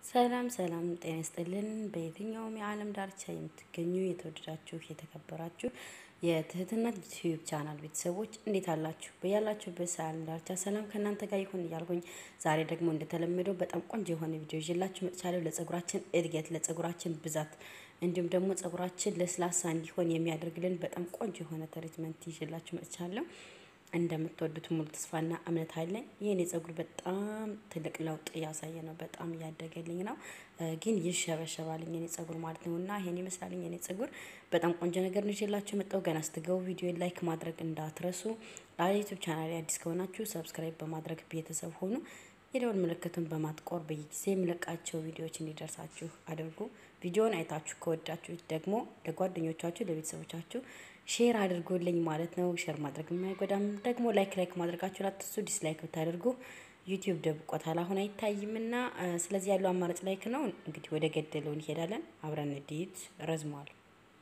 ሰላም ሰላም፣ ጤና ይስጥልን። በየትኛውም የዓለም ዳርቻ የምትገኙ የተወደዳችሁ የተከበራችሁ የትህትና ዩቲዩብ ቻናል ቤተሰቦች እንዴት አላችሁ? በያላችሁበት የዓለም ዳርቻ ሰላም ከእናንተ ጋር ይሁን እያልኩኝ ዛሬ ደግሞ እንደተለመደው በጣም ቆንጆ የሆነ ቪዲዮ ይዤላችሁ መጥቻለሁ። ለጸጉራችን እድገት፣ ለጸጉራችን ብዛት እንዲሁም ደግሞ ጸጉራችን ለስላሳ እንዲሆን የሚያደርግልን በጣም ቆንጆ የሆነ ትሪትመንት ይዤላችሁ መጥቻለሁ። እንደምትወዱት ሙሉ ተስፋና እምነት አለኝ። ይህን የጸጉር በጣም ትልቅ ለውጥ እያሳየ ነው። በጣም እያደገልኝ ነው፣ ግን ይሸበሸባልኝ የኔ ጸጉር ማለት ነው። እና ይሄን ይመስላልኝ የኔ ጸጉር በጣም ቆንጆ ነገር ነው ይዤላችሁ የመጣው። ገና ስትገቡ ቪዲዮ ላይክ ማድረግ እንዳትረሱ። ለዩቲዩብ ቻናል አዲስ ከሆናችሁ ሰብስክራይብ በማድረግ ቤተሰብ ሆኑ። የደወል ምልክቱን በማጥቆር በየጊዜ የምለቃቸው ቪዲዮዎች እንዲደርሳችሁ አድርጉ። ቪዲዮውን አይታችሁ ከወዳችሁ ደግሞ ለጓደኞቻችሁ፣ ለቤተሰቦቻችሁ ሼር አድርጉልኝ ማለት ነው። ሼር ማድረግ የማይጎዳም ደግሞ ላይክ ላይክ ማድረጋችሁ ላትሱ ዲስላይክ ብታደርጉ ዩቲዩብ ደብቆታል፣ አሁን አይታይምና ስለዚህ ያለው አማራጭ ላይክ ነው። እንግዲህ ወደ ገደለው እንሄዳለን። አብረን እንዲት ረዝሟል።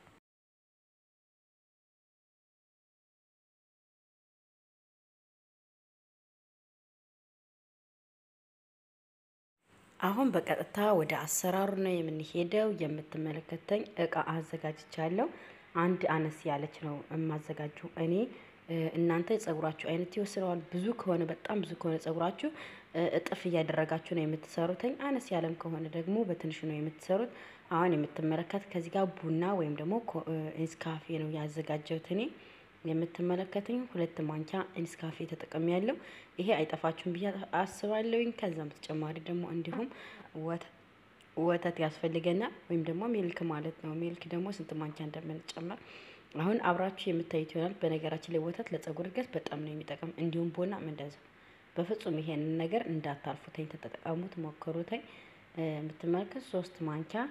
አሁን በቀጥታ ወደ አሰራሩ ነው የምንሄደው። የምትመለከተኝ እቃ አዘጋጅቻለሁ። አንድ አነስ ያለች ነው የማዘጋጀው እኔ። እናንተ ጸጉራችሁ አይነት ይወስነዋል። ብዙ ከሆነ በጣም ብዙ ከሆነ ጸጉራችሁ እጥፍ እያደረጋችሁ ነው የምትሰሩትኝ። አነስ ያለም ከሆነ ደግሞ በትንሹ ነው የምትሰሩት። አሁን የምትመለከት ከዚህ ጋር ቡና ወይም ደግሞ ኢንስካፌ ነው ያዘጋጀሁት እኔ። የምትመለከትኝ ሁለት ማንኪያ ኢንስካፌ ተጠቅሜ ያለው ይሄ አይጠፋችሁም ብዬ አስባለሁኝ። ከዛም በተጨማሪ ደግሞ እንዲሁም ወተት ያስፈልገናል ወይም ደግሞ ሚልክ ማለት ነው። ሚልክ ደግሞ ስንት ማንኪያ እንደምንጨመር አሁን አብራችሁ የምታዩት ይሆናል። በነገራችን ላይ ወተት ለጸጉር እድገት በጣም ነው የሚጠቅም። እንዲሁም ቡናም እንደዚያው። በፍጹም ይሄንን ነገር እንዳታልፉተኝ፣ ተጠቀሙት፣ ሞክሩተኝ። የምትመለከት ሶስት ማንኪያ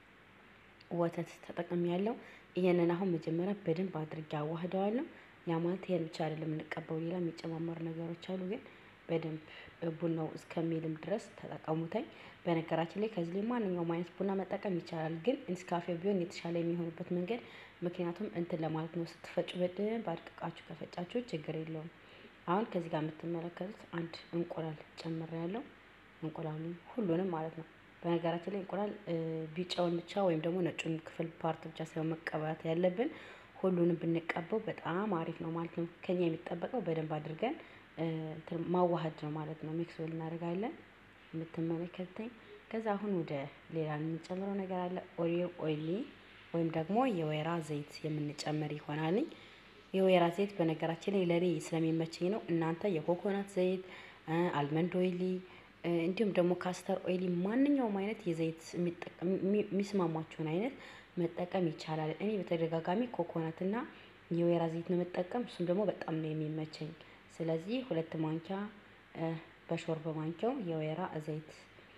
ወተት ተጠቅሜ ያለው ይሄንን አሁን መጀመሪያ በደንብ አድርጌ አዋህደዋለሁ። ያ ማለት ይሄን ብቻ አይደለም የምንቀባው፣ ሌላ የሚጨማመሩ ነገሮች አሉ። ግን በደንብ ቡናው እስከሚልም ድረስ ተጠቀሙተኝ። በነገራችን ላይ ከዚህ ላይ ማንኛውም አይነት ቡና መጠቀም ይቻላል። ግን ኢንስካፌ ቢሆን የተሻለ የሚሆንበት መንገድ ምክንያቱም እንትን ለማለት ነው። ስትፈጩ በደንብ አድቅቃችሁ ከፈጫችሁ ችግር የለውም። አሁን ከዚህ ጋር የምትመለከቱት አንድ እንቁላል ጨምሬያለሁ። እንቁላሉ ሁሉንም ማለት ነው። በነገራችን ላይ እንቁላል ቢጫውን ብቻ ወይም ደግሞ ነጩን ክፍል ፓርት ብቻ ሳይሆን መቀባት ያለብን ሁሉንም ብንቀባው በጣም አሪፍ ነው ማለት ነው። ከኛ የሚጠበቀው በደንብ አድርገን ማዋሃድ ነው ማለት ነው። ሚክስ እናደርጋለን የምትመለከተኝ። ከዛ አሁን ወደ ሌላ የምንጨምረው ነገር አለ። ኦሊቭ ኦይሊ ወይም ደግሞ የወይራ ዘይት የምንጨምር ይሆናልኝ። የወይራ ዘይት በነገራችን ላይ ለኔ ስለሚመቸኝ ነው። እናንተ የኮኮናት ዘይት፣ አልመንድ ኦይሊ እንዲሁም ደግሞ ካስተር ኦይሊ ማንኛውም አይነት የዘይት የሚስማማችሁን አይነት መጠቀም ይቻላል። እኔ በተደጋጋሚ ኮኮናትና የወይራ ዘይት ነው መጠቀም። እሱም ደግሞ በጣም ነው የሚመቸኝ። ስለዚህ ሁለት ማንኪያ በሾርባ ማንኪያው የወይራ ዘይት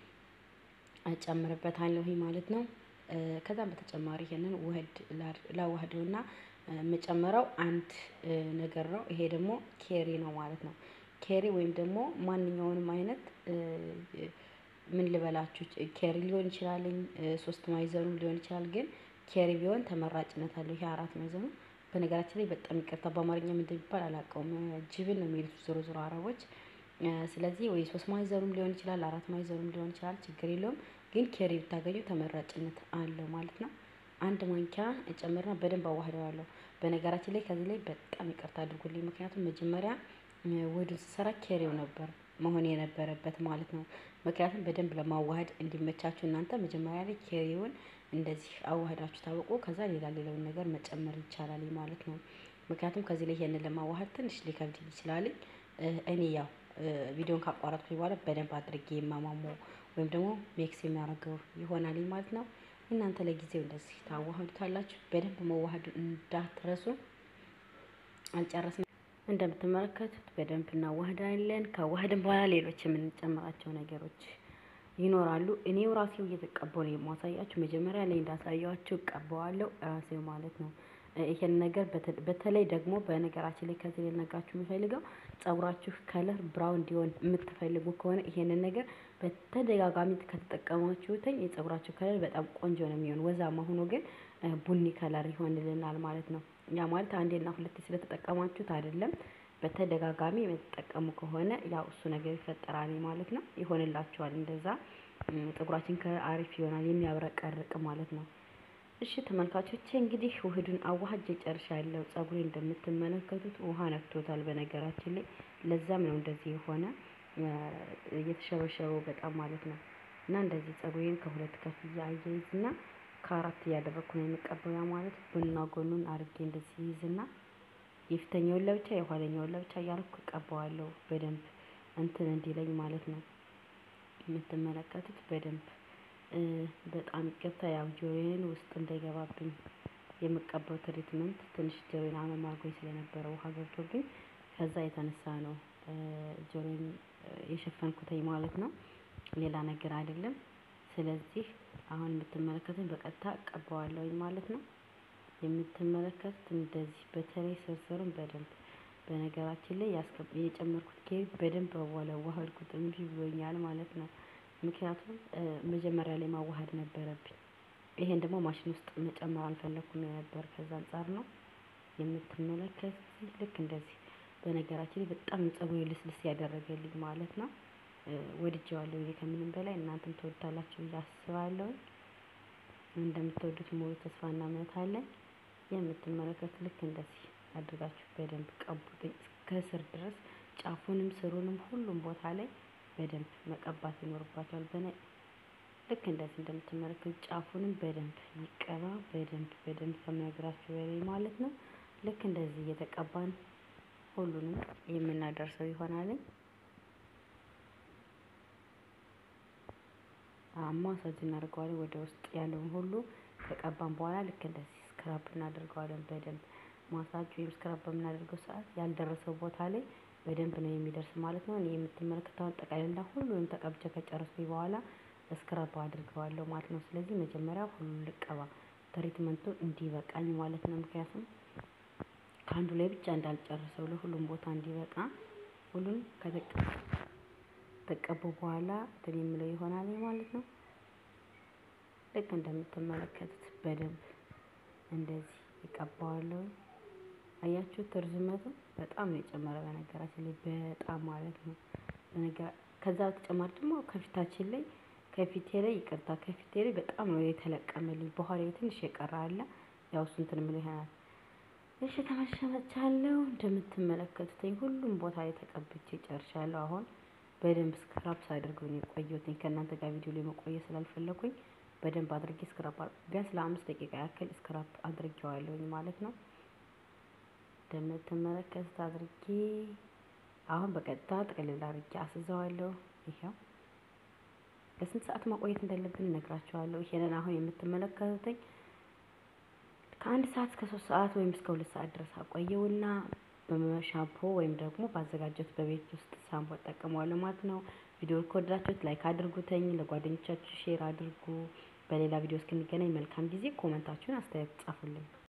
እጨምርበታለሁ ማለት ነው። ከዛም በተጨማሪ ይሄንን ውህድ ላዋህደውና የምጨምረው አንድ ነገር ነው። ይሄ ደግሞ ኬሪ ነው ማለት ነው። ኬሪ ወይም ደግሞ ማንኛውንም አይነት ምን ልበላችሁ ኬሪ ሊሆን ይችላል፣ ሶስት ማይዘኑም ሊሆን ይችላል። ግን ኬሪ ቢሆን ተመራጭነት አለው። ይሄ አራት ማይዘኑ በነገራችን ላይ በጣም ይቅርታ በአማርኛ ምን እንደሚባል አላውቀውም። ጅብን ነው የሚሉት ዞሮ ዞሮ አረቦች። ስለዚህ ወይ ሶስት ማይዘኑም ሊሆን ይችላል፣ አራት ማይዘኑም ሊሆን ይችላል። ችግር የለውም። ግን ኬሪ ብታገኙ ተመራጭነት አለው ማለት ነው። አንድ ማንኪያ ጨምርና በደንብ አዋህደዋለሁ። በነገራችን ላይ ከዚህ ላይ በጣም ይቅርታ አድርጉልኝ። ምክንያቱም መጀመሪያ ወዱን ስሰራ ኬሪው ነበር መሆን የነበረበት ማለት ነው። ምክንያቱም በደንብ ለማዋሃድ እንዲመቻችሁ እናንተ መጀመሪያ ላይ ኬሪውን እንደዚህ አዋህዳችሁ ታወቁ። ከዛ ሌላ ሌላውን ነገር መጨመር ይቻላል ማለት ነው። ምክንያቱም ከዚህ ላይ ይሄንን ለማዋሃድ ትንሽ ሊከብድ ይችላል። እኔ ያው ቪዲዮን ካቋረጥኩኝ በኋላ በደንብ አድርጌ የማማሞ ወይም ደግሞ ሜክስ የሚያደርገው ይሆናል ማለት ነው። እናንተ ለጊዜው እንደዚህ ታዋህዱታላችሁ። በደንብ መዋሃዱ እንዳትረሱ። አልጨረስንም። እንደምትመለከቱት በደንብ እናዋህዳለን። ከዋህድን በኋላ ሌሎች የምንጨምራቸው ነገሮች ይኖራሉ። እኔው ራሴው እየተቀባው ነው የማሳያችሁ። መጀመሪያ ላይ እንዳሳያችሁ እቀባዋለሁ ራሴው ማለት ነው። ይሄን ነገር በተለይ ደግሞ በነገራችን ላይ ከዚህ ልነግራችሁ የምፈልገው ጸጉራችሁ ከለር ብራውን እንዲሆን የምትፈልጉ ከሆነ ይሄንን ነገር በተደጋጋሚ ከተጠቀማችሁትኝ የጸጉራችሁ ከለር በጣም ቆንጆ ነው የሚሆን። ወዛማ ሆኖ ግን ቡኒ ከለር ይሆንልናል ማለት ነው። ያ ማለት አንዴና ሁለቴ ስለተጠቀማችሁት አይደለም። በተደጋጋሚ የምትጠቀሙ ከሆነ ያው እሱ ነገር ይፈጠራል ማለት ነው። ይሆንላችኋል እንደዛ ፀጉራችን ከአሪፍ ይሆናል የሚያብረቀርቅ ማለት ነው። እሺ ተመልካቾቼ እንግዲህ ውህዱን አዋህጄ ጨርሻለሁ። ፀጉሬ እንደምትመለከቱት ውሃ ነክቶታል በነገራችን ላይ ለዛም ነው እንደዚህ የሆነ እየተሸበሸበው በጣም ማለት ነው። እና እንደዚህ ፀጉሬን ከሁለት ከፍዬ አያይዝና ከአራት እያደረኩ ነው የምቀባው። ያ ማለት ጎንና ጎኑን አርጌ እንደዚህ ይይዝና የፊተኛውን ለብቻ የኋለኛውን ለብቻ እያረኩ እቀባዋለሁ በደንብ እንትን እንዲለኝ ማለት ነው። የምትመለከቱት በደንብ በጣም ይቅርታ ያው ጆሮዬን ውስጥ እንዳይገባብኝ የምቀባው ትሪትመንት ትንሽ ጆሮዬን አመም አድርጎኝ ስለነበረ ውሃ ገብቶብኝ ከዛ የተነሳ ነው ጆሮዬን የሸፈንኩትኝ ማለት ነው። ሌላ ነገር አይደለም። ስለዚህ አሁን የምትመለከቱኝ በቀጥታ እቀባዋለሁኝ ማለት ነው። የምትመለከቱት እንደዚህ በተለይ ስርስሩን በደንብ በነገራችን ላይ የጨመርኩት ኬክ በደንብ አዋሃድኩት እምቢ ብሎኛል ማለት ነው። ምክንያቱም መጀመሪያ ላይ ማዋሃድ ነበረብኝ። ይሄን ደግሞ ማሽን ውስጥ መጨመር አልፈለኩም ነበር ከዛ አንፃር ነው። የምትመለከቱት ልክ እንደዚህ በነገራችን ላይ በጣም ፀጉሬን ልስልስ ያደረገልኝ ማለት ነው። ወድጄዋለሁ እኔ ከምንም በላይ እናንተም ትወዱታላችሁ ብዬ አስባለሁኝ። እንደምትወዱት ሙሉ ተስፋና እምነት አለኝ። የምትመለከቱት ልክ እንደዚህ አድርጋችሁ በደንብ ቀቡትኝ እስከ ስር ድረስ ጫፉንም ስሩንም ሁሉም ቦታ ላይ በደንብ መቀባት ይኖርባችኋል። በነ ልክ እንደዚህ እንደምትመለከቱት ጫፉንም በደንብ ይቀባ በደንብ በደንብ ከምነግራችሁ በላይ ማለት ነው። ልክ እንደዚህ እየተቀባን ሁሉንም የምናደርሰው ይሆናልኝ። ማሳጅ እናደርገዋለን ወደ ውስጥ ያለውን ሁሉ ከቀባን በኋላ ልክ እንደዚህ ስክራብ እናደርገዋለን በደንብ ማሳጅ ወይም ስክራብ በምናደርገው ሰዓት ያልደረሰው ቦታ ላይ በደንብ ነው የሚደርስ ማለት ነው። እኔ የምትመለከተውን ጠቅላላ ሁሉንም ተቀብቼ ከጨረስኩኝ በኋላ ስክራብ አድርገዋለሁ ማለት ነው። ስለዚህ መጀመሪያ ሁሉን ልቀባ ትሪትመንቱ እንዲበቃኝ ማለት ነው። ምክንያቱም ከአንዱ ላይ ብቻ እንዳልጨርሰው ለሁሉም ቦታ እንዲበቃ ሁሉን ከተቀቡ በኋላ እንትን የምለው ይሆናል ማለት ነው። ልክ እንደምትመለከቱት በደንብ እንደዚህ እቀባዋለሁ። አያችሁት ርዝመቱ በጣም ነው የጨመረ በነገራችን ላይ በጣም ማለት ነው። ከዛ በተጨማሪ ደግሞ ከፊታችን ላይ ከፊቴ ላይ ይቅርታ ከፊቴ ላይ በጣም ነው የተለቀመልኝ በኋላዬ ትንሽ የቀረ አለ ያው እሱ እንትን የምለው ይሆናል። እሺ ተመልሼ መጥቻለሁ እንደምትመለከቱትኝ ሁሉም ቦታ ላይ ተቀብቼ ጨርሻለሁ። አሁን በደንብ ስክራብ ሳደርገው ነው የቆየሁትኝ ከእናንተ ጋር ቪዲዮ ላይ መቆየት ስላልፈለኩኝ በደንብ አድርጌ ስክራብ ቢያንስ ለአምስት ደቂቃ ያክል ስክራብ አድርጌዋለሁኝ ማለት ነው። እንደምትመለከቱት አድርጌ አሁን በቀጥታ ጥቅልል አድርጌ አስይዘዋለሁ። ይሄው ለስንት ሰዓት ማቆየት እንዳለብን እነግራችኋለሁ። ይሄንን አሁን የምትመለከቱትኝ ከአንድ ሰዓት እስከ ሶስት ሰዓት ወይም እስከ ሁለት ሰዓት ድረስ አቆየውና በሻምፖ ወይም ደግሞ ባዘጋጀሁት በቤት ውስጥ ሻምፖ እጠቀመዋለሁ ማለት ነው። ቪዲዮ ከወደዳችሁት ላይክ አድርጉተኝ፣ ለጓደኞቻችሁ ሼር አድርጉ። በሌላ ቪዲዮ እስክንገናኝ መልካም ጊዜ። ኮመንታችሁን አስተያየት ጻፉልኝ።